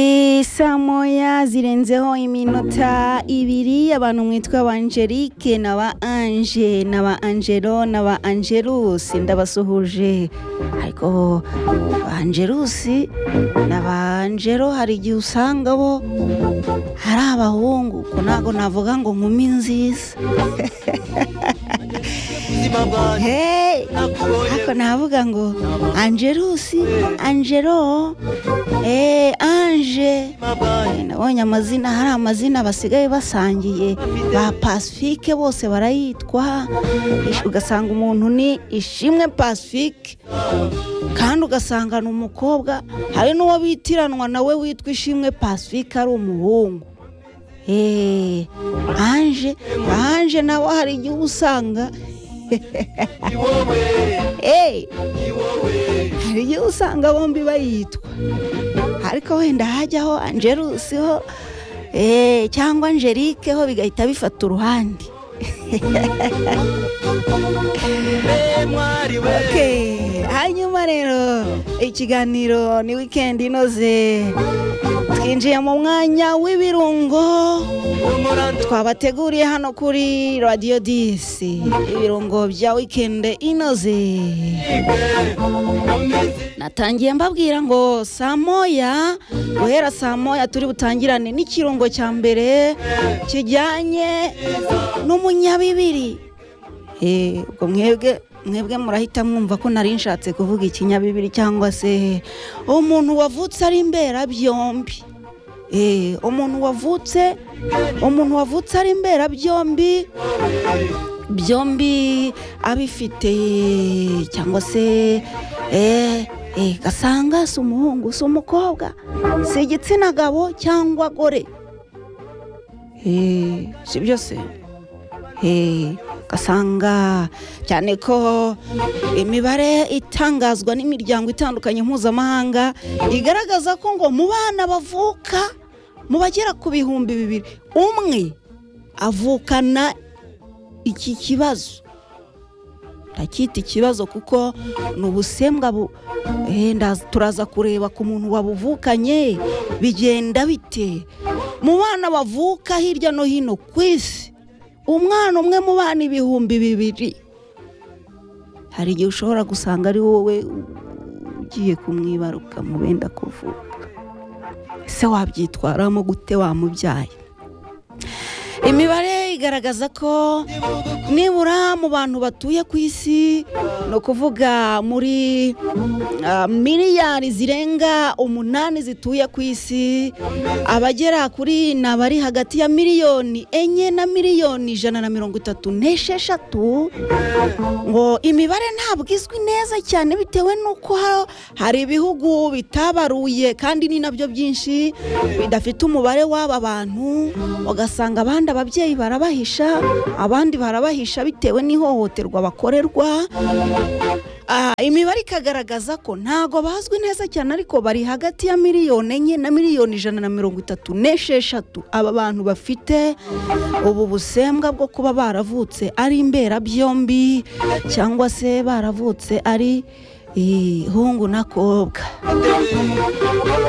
ni saa moya zirenzeho iminota ibiri abantu mwitwa ba angelike na ba anje na ba angelo na ba angelusi ndabasuhuje ariko ba angelusi na ba angelo hari igihe usanga bo hari abahungu ko ntabwo navuga ngo nkumi nziza ubuzima bwanjye hey! nakubonye ariko navuga ngo angelusi angelo eh, anje ubuzima bwanjye nabonye amazina hari amazina basigaye basangiye ba pasifike bose barayitwa Ish- ugasanga umuntu ni ishimwe pasifike kandi ugasanga ni umukobwa hari n'uwo bitiranwa nawe witwa ishimwe pasifike ari umuhungu Eh, anje anje nawe hari igihe uba usanga ni wowe eh, ni wowe hari igihe usanga bombi bayitwa ariko wenda hajyaho angelusi ho eh, cyangwa angelike ho bigahita bifata uruhande mbe mwari we Okay, hanyuma rero ikiganiro ni wikendi inoze twinjiye mu mwanya w'ibirungo umurandu twabateguriye hano kuri radiyo disi ibirungo bya wikendi inoze twibe mu minsi natangiye mbabwira ngo saa moya guhera saa moya turi butangirane n'ikirungo cya mbere kijyanye n'umunyabibiri Eh, ubwo mwebwe mwebwe murahita mwumva ko nari nshatse kuvuga ikinyabibiri cyangwa se umuntu wavutse ari mberabyombi Eh, umuntu wavutse umuntu wavutse ari mberabyombi byombi abifite cyangwa se eh, eh, gasanga si umuhungu si umukobwa si igitsina gabo cyangwa gore Eh, si byose Eh, gasanga cyane ko imibare itangazwa n'imiryango itandukanye mpuzamahanga igaragaza ko ngo mu bana bavuka mu bagera ku bihumbi bibiri umwe avukana iki kibazo ndacyita ikibazo kuko ni ubusembwa bu- eh, ndaza- turaza kureba ku muntu wabuvukanye bigenda bite mu bana bavuka hirya no hino ku isi umwana umwe mu bana ibihumbi bibiri hari igihe ushobora gusanga ari wowe ugiye kumwibaruka mu benda kuvuka ese wabyitwaramo gute wamubyaye imibare igaragaza ko nibura mu bantu batuye ku isi ni ukuvuga muri ah, miliyari zirenga umunani zituye ku isi abagera kuri ni abari hagati ya miliyoni enye na miliyoni ijana na mirongo itatu n'esheshatu ngo imibare ntabwo izwi neza cyane bitewe n'uko ha- hari ibihugu bitabaruye kandi ni nabyo byinshi bidafite umubare w'aba bantu ugasanga abandi ababyeyi barabahisha abandi barabahisha bitewe n'ihohoterwa bakorerwa Ah, imibare ikagaragaza ko ntago bazwi neza cyane ariko bari hagati ya miliyoni enye na miliyoni ijana na mirongo itatu n'esheshatu aba bantu bafite ubu busembwa bwo kuba baravutse ari imberabyombi cyangwa se baravutse ari ihungu n'akobwa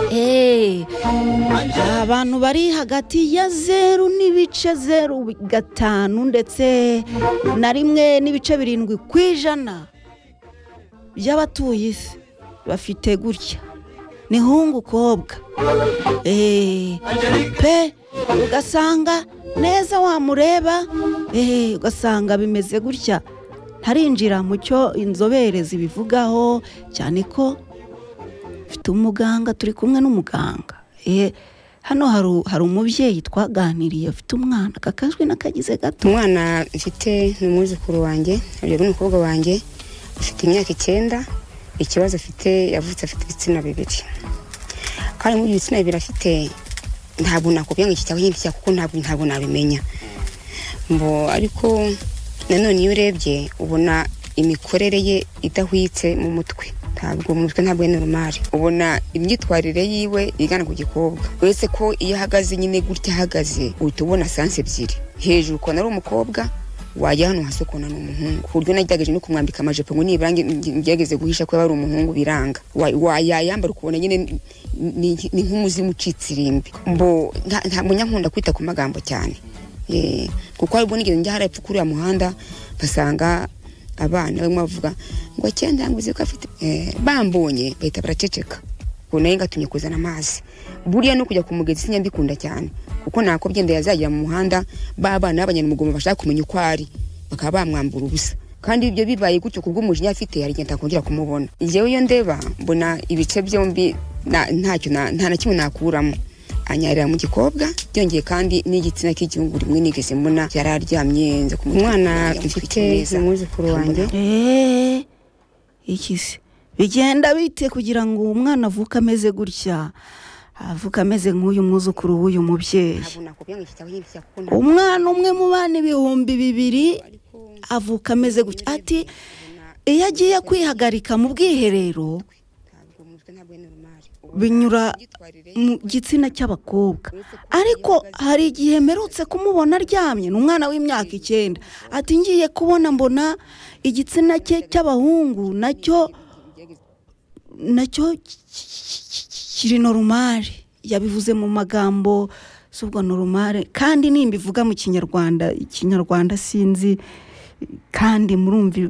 Eh, abantu bari hagati ya zeru n'ibice zeru gatanu ndetse na rimwe n'ibice birindwi ku ijana by'abatuye isi bafite gutya ni hungu kobwa Eh, pe ugasanga neza wamureba eh, ugasanga bimeze gutya ntarinjira mu cyo inzobere zibivugaho cyane ko mfite umuganga turi kumwe n'umuganga Eh, hano hari u- hari umubyeyi twaganiriye afite umwana kakajwi n'akagize gato umwana mfite ni umwuzukuru wanjye urugero n'umukobwa wanjye afite imyaka icyenda ikibazo afite yavutse afite ibitsina bibiri kandi muri ibyo bitsina bibiri afite ntabwo nakubwira ngo iki cyangwa iki cyangwa kuko ntabwo ntabwo nabimenya ngo ariko nanone iyo urebye ubona imikorere ye idahwitse mu mutwe ntabwo mu mutwe ntabwo ari normal ubona imyitwarire yiwe igana ku gikobwa uretse ko iyo ahagaze nyine gutya ahagaze uhita ubona sansi ebyiri hejuru ukabona ari umukobwa wajya hano hasi ukabona ni umuhungu ku buryo nagerageje no kumwambika amajipo ngo nibura nge- nge- ngerageze guhisha ko yaba ari umuhungu biranga Wa- wa- yayambara ukabona nyine ni- ni ni nk'umuzimu ucitse irimbi mbo nta- nta- munyankunda kwita ku magambo cyane Eh, kuko hari ubwo nigeze njya hariya epfo kuriya muhanda basanga abana bamwe bavuga ngo cyenda ngo uzi ko afite Eh, bambonye bahita baraceceka ngo nayo ngatumye kuzana amazi buriya no kujya ku mugezi sinya mbikunda cyane kuko ntako byenda yazagira mu muhanda ba bana b'abanyamugomo bashaka kumenya uko ari bakaba bamwambura ubusa kandi ibyo bibaye gutyo ku bw'umujinya afite hari igihe ntakongera kumubona njyewe iyo ndeba mbona ibice byombi na- ntacyo na- nta na kimwe nakuramo anyarira mu gikobwa byongeye kandi n'igitsina cy'igihugu rimwe nigeze mbona yari aryamye nza kumutwara umwana mfite umwuzukuru wanjye eee iki se bigenda bite kugira ngo umwana avuke ameze gutya avuke ameze nk'uyu mwuzukuru w'uyu mubyeyi ntabwo nakubwira ngo iki cyaba nk'iki cyaba kuko nta- umwana umwe mu bana ibihumbi bibiri avuka ameze gutya ati iyo agiye kwihagarika mu bwiherero ntabwo umutwe ntabwo ari normal. binyura Imyitwarire mu gitsina cy'abakobwa ariko hari igihe mperutse kumubona aryamye ni umwana w'imyaka icyenda ati ngiye kubona mbona igitsina cye cy'abahungu nacyo nacyo ki- ki- ki- kiri norumari yabivuze mu magambo subwo norumari kandi nimbivuga mu kinyarwanda ikinyarwanda sinzi kandi murumva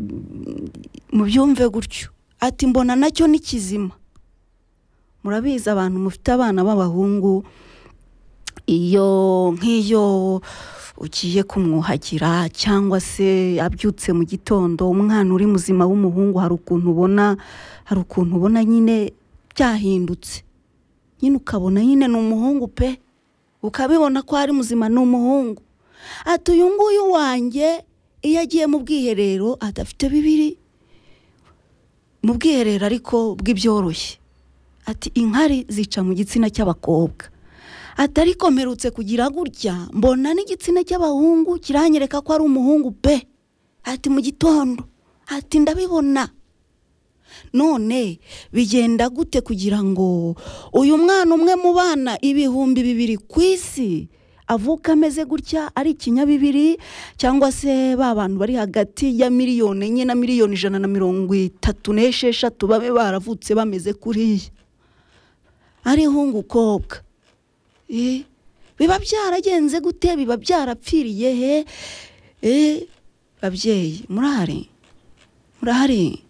mubyumve gutyo ati mbona nacyo ni kizima murabizi abantu mufite abana b'abahungu iyo nk'iyo ugiye kumwuhagira cyangwa se abyutse mu gitondo umwana uri muzima w'umuhungu hari ukuntu ubona hari ukuntu ubona nyine byahindutse nyine ukabona nyine ni umuhungu pe ukabibona ko ari muzima ni umuhungu ati uyu nguyu wanjye iyo agiye mu bwiherero adafite bibiri mu bwiherero ariko bw'ibyoroshye ati inkari zica mu gitsina cy'abakobwa ati ariko mperutse kugira gutya mbona n'igitsina cy'abahungu kiranyereka ko ari umuhungu pe ati mu gitondo ati ndabibona none bigenda gute kugira ngo uyu mwana umwe mu bana ibihumbi bibiri ku isi avuka ameze gutya ari ikinyabibiri cyangwa se ba bantu bari hagati ya miliyoni enye na miliyoni ijana na mirongo itatu n'esheshatu babe baravutse bameze kuriya ari ihungukobwa Eh, biba byaragenze gute biba byarapfiriye he Eh, babyeyi murahari murahari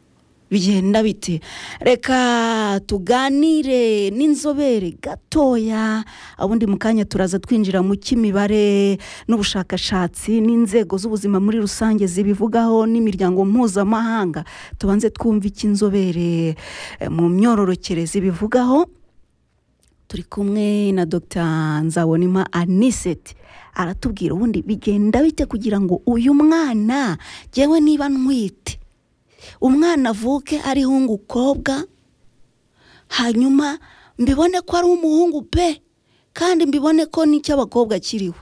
bigenda bite reka tuganire n'inzobere gatoya ubundi mu kanya turaza twinjira mu cy'imibare n'ubushakashatsi n'inzego z'ubuzima muri rusange zibivugaho n'imiryango mpuzamahanga tubanze twumve icyo inzobere eh, mu myororokere zibivugaho turi kumwe na dr nzabonima aniseti aratubwira ubundi bigenda bite kugira ngo uyu mwana ngewe niba ntwite umwana avuke ari ihungukobwa hanyuma mbibone ko ari umuhungu pe kandi mbibone ko n'icy'abakobwa kiriho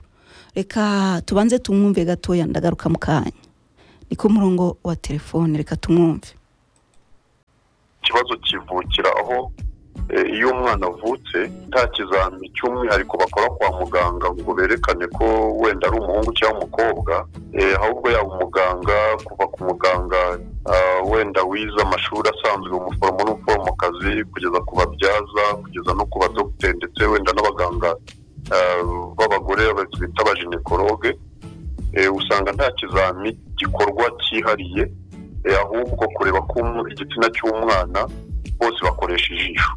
reka tubanze tumwumve gatoya ndagaruka mu kanya ni ku murongo wa telefone reka tumwumve ikibazo kivukira aho eh, iyo umwana avutse nta kizami cy'umwihariko bakora kwa muganga ngo berekane ko wenda ari umuhungu cyangwa umukobwa eh, ahubwo yaba umuganga kuva ku muganga ah, wenda wize amashuri asanzwe umuforomo n'umuforomokazi kugeza ku babyaza kugeza no ku badogiteri ndetse wenda n'abaganga ah, b'abagore bita abajenekologe eh, usanga nta kizami gikorwa cyihariye eh, ahubwo kureba ko umu- igitsina cy'umwana bose bakoresha ijisho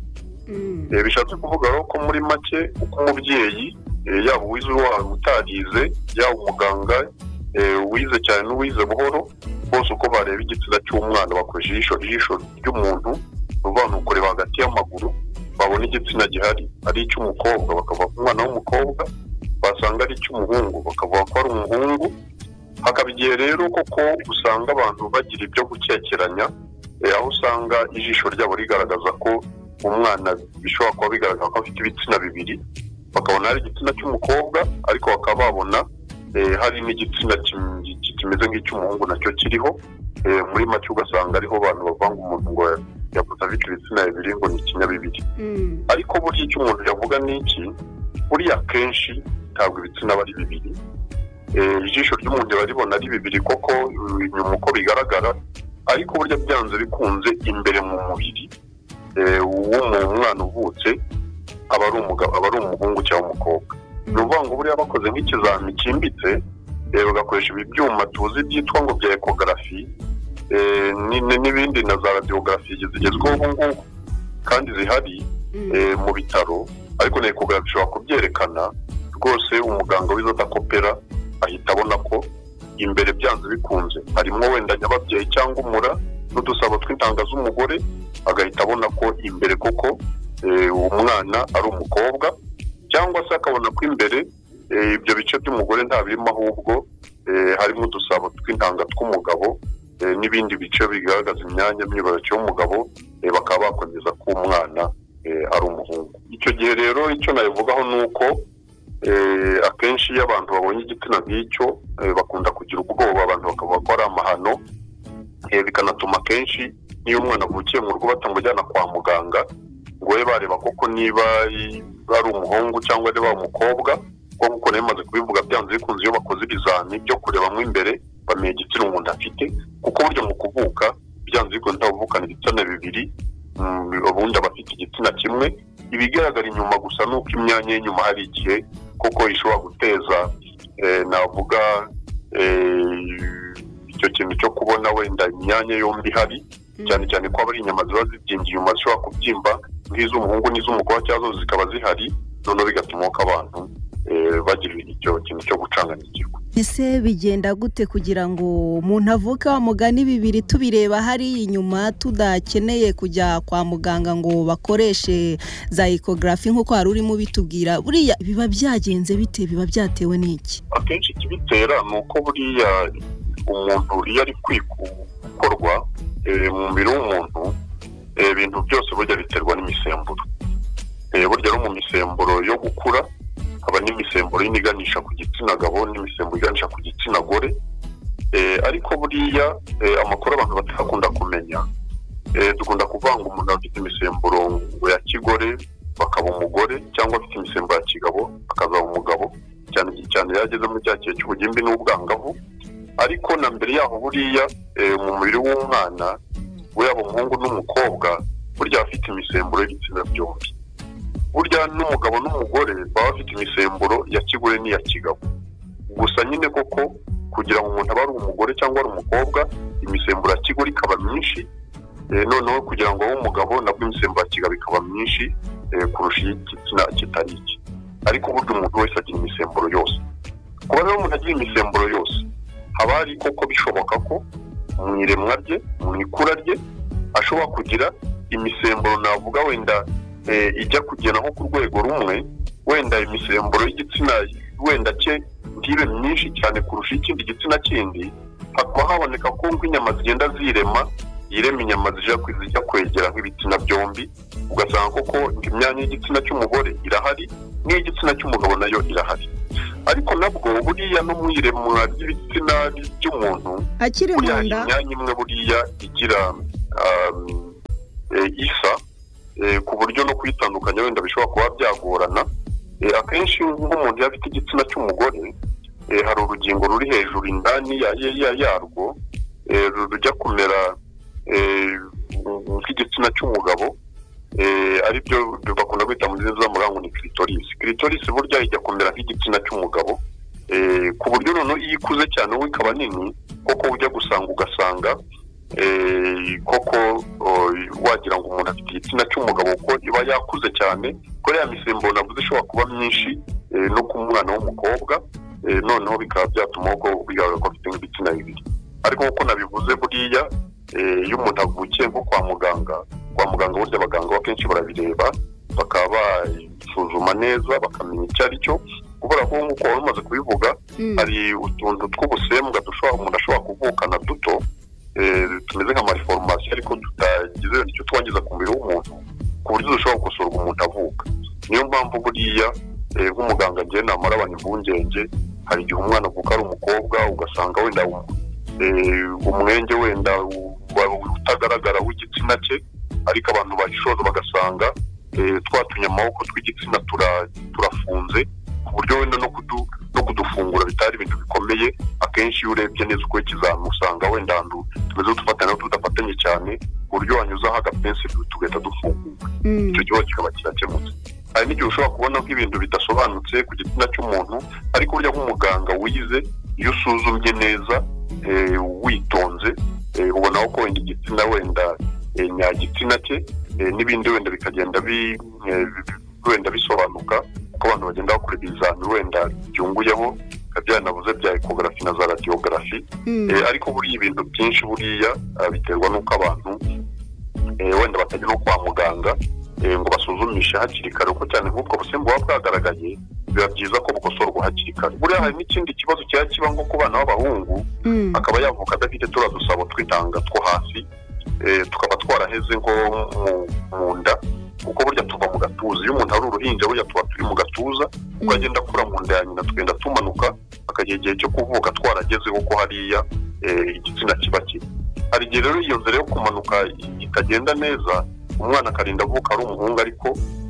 Eh, bishatse kuvuga rero ko muri make uko umubyeyi eh, yaba uwize uruhara utarize yaba umuganga eh, uwize cyane n'uwize buhoro bose uko bareba igitsina cy'umwana bakoresha ijisho ijisho ry'umuntu ni ukuvuga ni ukureba hagati y'amaguru babona igitsina gihari ari icy'umukobwa bakavuga ko umwana w'umukobwa basanga ari icy'umuhungu bakavuga ko ari umuhungu hakaba igihe rero koko usanga abantu bagira ibyo gukekeranya eh, aho usanga ijisho ryabo rigaragaza ko umwana bishobora kuba bigaragara ko afite ibitsina bibiri bakabona hari igitsina cy'umukobwa ariko bakaba babona eh, hari n'igitsina kim- ki- kimeze nk'icy'umuhungu nacyo kiriho Eh, muri make ugasanga ariho abantu bavanga umuntu ngo yavuze afite ibitsina bibiri ngo ni ikinyabibiri ariko burya icyo umuntu yavuga ni iki buriya akenshi ntabwo ibitsina aba ari bibiri Eh, ijisho ry'umuntu riba ribona ari bibiri koko eh, inyuma uko bigaragara ariko burya byanze bikunze imbere mu mubiri eh, w'umwana uvutse aba ari umugabo aba ari umuhungu cyangwa umukobwa ni ukuvuga ngo buriya bakoze nk'ikizami cyimbitse eh, bagakoresha ibi byuma tuzi byitwa ngo bya ekogarafi eh, ni- ni- n'ibindi na za radiyogarafi zigezweho ubu ngubu kandi zihari eh, mu bitaro ariko na ekogarafi ishobora kubyerekana rwose umuganga wize adakopera ahita abona ko imbere byanze bikunze harimo wenda nyababyeyi cyangwa umura n'udusabo tw'intanga z'umugore agahita abona ko imbere koko eh, umwana ari umukobwa cyangwa se akabona ko imbere eh, ibyo bice by'umugore nta birimo ahubwo eh, harimo udusabo tw'intanga tw'umugabo eh, n'ibindi bice bigaragaza imyanya myibarukiro y'umugabo eh, bakaba bakomeza ko umwana eh, ari umuhungu icyo gihe rero icyo nabivugaho ni uko eh, akenshi iyo abantu babonye igitsina nk'icyo eh, bakunda kugira ubwoba abantu bakavuga ko ari amahano eh, bikanatuma akenshi n'iyo umwana avukiye mu rugo batamujyana kwa muganga ngo babe bareba koko niba i- ari umuhungu cyangwa niba ari umukobwa kuko nk'uko nayo imaze kubivuga byanze bikunze iyo bakoze ibizami byo kurebamo imbere bamenya igitsina umuntu afite kuko burya mu kuvuka byanze bikunze ntawuvukana ibitsina bibiri mm, ubundi aba afite igitsina kimwe ibigaragara inyuma gusa ni uko imyanya y'inyuma hari igihe kuko ishobora guteza eh, navuga eh, icyo kintu cyo kubona wenda imyanya yombi ihari cyane cyane ko aba ari inyama ziba zibyimbye inyuma zishobora kubyimba nk'iz'umuhungu n'iz'umukobwa cyangwa zose zikaba zihari noneho bigatuma ko abantu eh, bagira icyo kintu cyo gucanganyikirwa ese bigenda gute kugira ngo umuntu avuke wa mugani bibiri tubireba hariya inyuma tudakeneye kujya kwa muganga ngo bakoreshe za ekogarafi nk'uko hari urimo bitubwira buriya biba byagenze bite biba byatewe n'iki akenshi ikibitera ni uko buriya umuntu iyo ari kwiku- gukorwa eh, mu mubiri w'umuntu eh, ibintu byose burya biterwa n'imisemburo Eh, burya no mu misemburo yo gukura haba n'imisemburo yindi iganisha ku gitsina gabo n'imisemburo iganisha ku gitsina gore Eh, ariko buriya eh, amakuru abantu batakunda kumenya eh, dukunda kuvuga ngo umuntu afite imisemburo ngo ya kigore bakaba umugore cyangwa afite imisemburo ya kigabo akazaba umugabo cyane cyane yageze muri cya gihe cy'ubugimbi n'ubwangavu ariko na mbere yaho buriya eh, mu mubiri w'umwana we yaba umuhungu n'umukobwa burya aba afite imisemburo y'ibitsina byombi burya n'umugabo n'umugore baba bafite imisemburo ya kigore n'iya kigabo gusa nyine koko kugira ngo umuntu abe ari umugore cyangwa ari umukobwa imisemburo ya kigore ikaba myinshi eh, noneho kugira ngo abe umugabo nabwo imisemburo ya kigabo ikaba myinshi eh, kurusha iy'igitsina kitari iki ariko burya umuntu wese agira imisemburo yose kuba rero umuntu agira imisemburo yose haba hari koko bishoboka ko mu iremwa rye mu ikura rye ashobora kugira imisemburo navuga wenda eh, ijya kugera nko ku rwego rumwe wenda imisemburo y'igitsina wenda cye ntibe myinshi cyane kurusha ikindi gitsina kindi hakaba haboneka ko nk'inyama zigenda zirema yirema inyama zija kwe- zijya kwegera nk'ibitsina byombi ugasanga koko imyanya y'igitsina cy'umugore irahari n'iy'igitsina cy'umugabo nayo irahari ariko nabwo buriya no mu iremwa ry'ibitsina by'umuntu akiri mu buriya hari nda imyanya imwe buriya igira um, eh, isa eh, ku buryo no kuyitandukanya wenda bishobora kuba byagorana Eh, akenshi nk'umuntu iyo afite igitsina cy'umugore eh, hari urugingo ruri hejuru indani ya- ya- ya- yarwo eh, ru- rujya kumera eh, nk'igitsina cy'umugabo eh, aribyo bakunda kwita mu ndimi z'amahanga ni kiritorisi kiritorisi burya ijya kumera nk'igitsina cy'umugabo eh, ku buryo noneho iyo ikuze cyane ubu ikaba nini koko ujya gusanga ugasanga eh, koko oh, wagira ngo umuntu afite igitsina cy'umugabo kuko iba yakuze cyane kuko ya misemburo navuze ishobora kuba myinshi eh, no ku mwana w'umukobwa eh, noneho bikaba byatuma ko bigaragara ko afite nk'ibitsina bibiri ariko nk'uko nabivuze buriya eh, iyo umuntu avukiye nko kwa muganga kwa muganga burya abaganga akenshi barabireba bakaba basuzuma neza bakamenya icyo ari cyo kubera ko nk'uko wari umaze kubivuga Mm. hari utuntu tw'ubusembwa dushobora umuntu ashobora kuvukana duto eh, tumeze nka mariforomasi ariko tutagize icyo twangiza ku mubiri w'umuntu ku buryo dushobora gukosorwa umuntu avuka niyo mpamvu buriya eh, nk'umuganga ngiye namara abantu impungenge hari igihe umwana avuka ari umukobwa ugasanga wenda um- eh, umwenge wenda u- wa- utagaragara w'igitsina cye ariko abantu bayishoza bagasanga eh, twa tunyamaboko tw'igitsina tura- turafunze ku buryo wenda no kudu- no kudufungura bitari ibintu bikomeye iyo urebye neza uko ikizami usanga wenda ahantu tumeze dufatanya tudafatanye cyane ku buryo wanyuzaho agapensi tugahita dufunguka icyo kibazo kikaba kirakemutse hari n'igihe ushobora kubona nk'ibintu bidasobanutse ku gitsina cy'umuntu ariko burya nk'umuganga wize iyo usuzumye neza eh, witonze eh, ubona ko wenda igitsina wenda eh, nyagitsina cye eh, n'ibindi wenda bikagenda bi- eh, bi- wenda bisobanuka kuko abantu bagenda bakora ibizami wenda byunguyeho bikaba byanabuze bya ekogarafi na za radiyogarafi Eh, ariko buriya ibintu byinshi buriya ah, biterwa n'uko abantu eh, wenda batajya no kwa muganga eh, ngo basuzumishe hakiri kare kuko cyane nk'ubwo busimba buba bwagaragaye biba byiza ko bukosorwa hakiri kare buriya hari n'ikindi kibazo kiba kiba nko ku bana b'abahungu akaba yavuka adafite turiya dusabo tw'intanga two hasi eh, tukaba twaraheze nko mu- mu nda kuko burya tuva mu gatuza iyo umuntu ari uruhinja burya tuba turi mu gatuza kuko agenda akura mu nda ya nyina tugenda tumanuka akagera igihe cyo kuvuka twarageze kuko hariya eh, igitsina kiba kiri hari igihe rero iyo nzira yo kumanuka ikagenda neza umwana akarinda avuka ari umuhungu ariko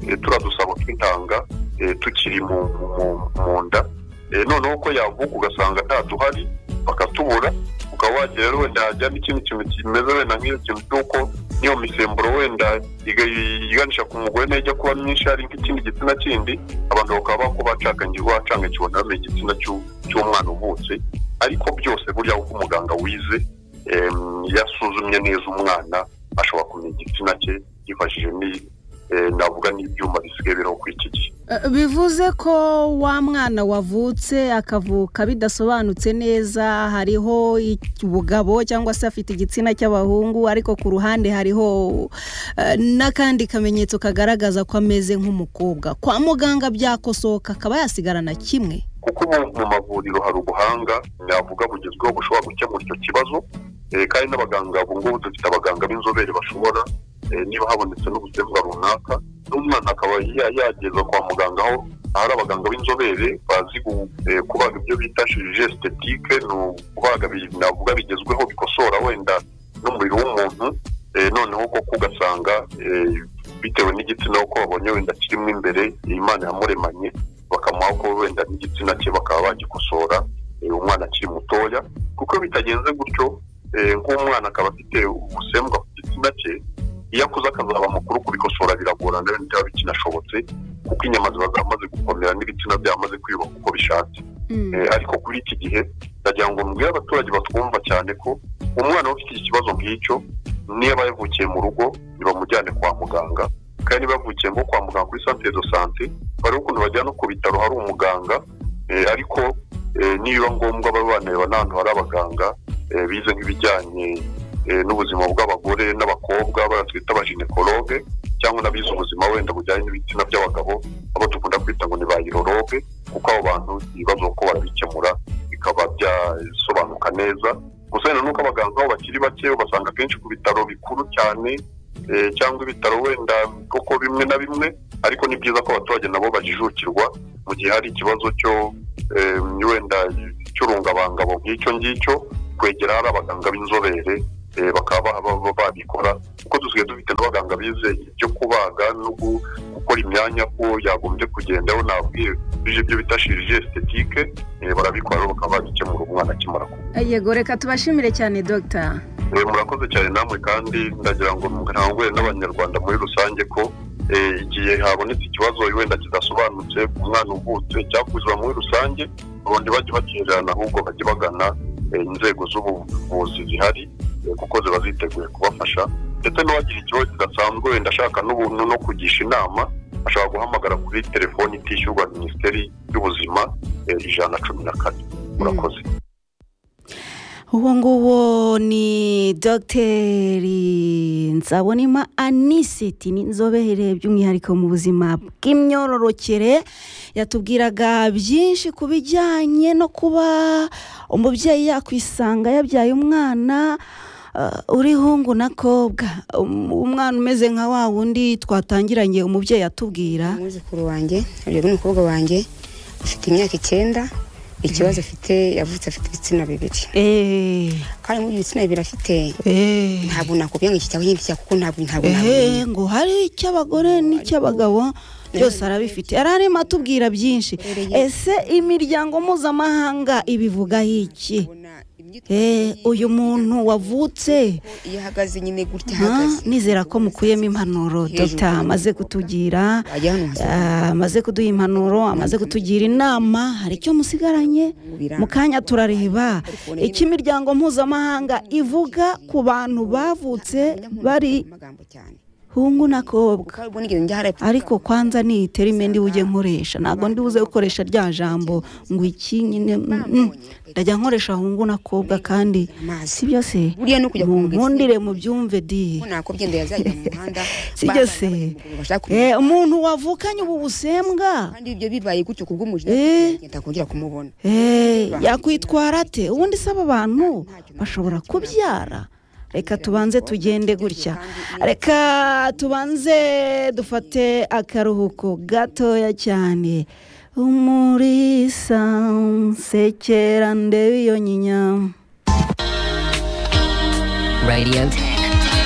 eh, turiya dusabo tw'intanga eh, tukiri mu, mu, mu nda Eh, noneho ko yavuka ugasanga ntaduhari bakatubura ukaba wagira rero wenda hajya n'ikindi kintu kimeze wenda nk'iyo kintu cy'uko n'iyo misemburo wenda iga- iganisha ku mugore nayo ijya kuba myinshi hari nk'ikindi gitsina kindi abantu bakaba bako bacanganyirwa bacangakiwe ntibamenye igitsina cy'u- cy'umwana uvutse ariko byose burya uko umuganga wize em, yasuzumye neza umwana ashobora kumenya igitsina cye yifashishije ni- eh, navuga n'ibyuma bisigaye biriho kuri iki gihe Eh, bivuze ko wa mwana wavutse akavuka bidasobanutse neza hariho ic- ubugabo cyangwa se afite igitsina cy'abahungu ariko ku ruhande hariho eh, n'akandi kamenyetso kagaragaza ko ameze nk'umukobwa kwa muganga byakosoka akaba yasigarana kimwe kuko ubu mu mavuriro hari ubuhanga navuga bugezweho bushobora gukemura icyo kibazo eh, kandi n'abaganga ubu ngubu dufite abaganga b'inzobere bashobora eh, niba habonetse n'ubuzima runaka n'umwana akaba ya- yageza kwa muganga aho hari abaganga b'inzobere bazi gu- eh, kubaga ibyo bita shirije estetike ni ukubaga bi- navuga bigezweho bikosora wenda n'umubiri w'umuntu eh, noneho koko ugasanga eh, bitewe n'igitsina uko babonye wenda kirimo imbere imana yamuremanye bakamuha ko wenda n'igitsina cye bakaba bagikosora eh, umwana akiri mutoya kuko iyo bitagenze gutyo eh, nk'umwana akaba afite ubusembwa ku gitsina cye iyo akuze akazaba mukuru kubikosora biragorana rero ntibaba bikinashobotse kuko inyama ziba zamaze gukomera n'ibitsina byamaze kwiyubaka uko bishatse Eh, ariko kuri iki gihe ndagira ngo mbwire abaturage batwumva cyane ko umwana ufite ikibazo nk'icyo niba yavukiye mu rugo ntibamujyane kwa muganga kandi niba yavukiye nko kwa muganga kuri santere do sante bari ukuntu bajyana ku bitaro hari umuganga eh, ariko eh, nibiba ngombwa baba banareba n'ahantu hari abaganga eh, bize nk'ibijyanye eh, n'ubuzima bw'abagore n'abakobwa batwita abaginekologe cyangwa n'abize ubuzima wenda bujyanye n'ibitsina by'abagabo abo dukunda kwita ngo ni ba iroroge kuko abo bantu ibibazo ko barabikemura bikaba byasobanuka neza gusa wenda nuko abaganga aho bakiri bake ubasanga akenshi ku bitaro bikuru cyane eh, cyangwa ibitaro wenda koko bimwe na bimwe ariko ni byiza ko abaturage nabo bajijukirwa mu gihe hari ikibazo cyo eh, wenda cy'urungabangabo nk'icyo ngicyo kwegera hari abaganga b'inzobere eh, bakaba ba- ba- babikora kuko dusigaye dufite n'abaganga bize ibyo kubaga no gu- gukora imyanya ko yagombye kugendaho nabwiye bije ibyo bita shirije estetike eh, barabikora rero bakaba babikemura umwana akimara kuba yego reka tubashimire cyane dogita Eh, murakoze cyane namwe kandi ndagira ngo nkangure n'abanyarwanda muri rusange ko eh, igihe habonetse ikibazo wenda kidasobanutse ku mwana uvutse cyakuzwa muri rusange ubundi bajye bakererana ahubwo bajye bagana eh, inzego z'ubuvuzi zihari eh, kuko ziba ziteguye kubafasha ndetse n'uwagira ikibazo kidasanzwe wenda ashaka n'ubuntu no kugisha inama ashobora guhamagara kuri telefoni itishyurwa na minisiteri y'ubuzima eh, ijana na cumi na kane murakoze uwo nguwo ni dogiteri nsabonima anisiti n'inzobere by'umwihariko mu buzima bw'imyororokere yatubwiraga byinshi ku bijyanye no kuba umubyeyi yakwisanga yabyaye umwana eh, urihungu n'akobwa Um- umwana umeze nka wa wundi twatangiranye umubyeyi atubwira umwuzukuru wanjye uyu ni umukobwa wanjye afite imyaka icyenda ikibazo afite yavutse afite ibitsina bibiri eee kandi muri ibyo bitsina bibiri afite eee ntabwo nakubwira ngo iki cyangwa iki cya kuko ntabwo ntabwo nabimenya ehe ngo hari icy'abagore n'icy'abagabo byose arabifite ararimo atubwira byinshi ese imiryango mpuzamahanga ibivugaho iki Eh, uyu muntu wavutse iyo ahagaze nyine gutya Ah, ahagaze nizera ko mukuyemo impanuro dogita amaze kutugira wajya hano ah, amaze kuduha impanuro amaze kutugira inama hari icyo musigaranye mu kanya turareba icyo imiryango mpuzamahanga ivuga ku bantu bavutse bari amagambo cyane hungu n'akobwa ukaba ubona igihe njya hariya ariko kwanza ni iterime ndi bujye nkoresha ntabwo ndi buze gukoresha rya jambo ngo iki nyine mm, mm. ndajya nkoresha hungu n'akobwa kandi amazi si byose buriya no kujya kumubwira nkundire mu byumve diye ko nakobyenda yazajya mu muhanda Si byo se. abanyamaguru bashaka kumenya. Eh, umuntu wavukanye ubu busembwa kandi ibyo bibaye gutyo ku bw'umujyi Eh. ngenda kongera kumubona Eh, yakwitwara ate ubundi se aba bantu bashobora kubyara reka tubanze tugende gutya reka tubanze dufate akaruhuko gatoya cyane umurisa nsekera ndebe iyo nyinya Radio.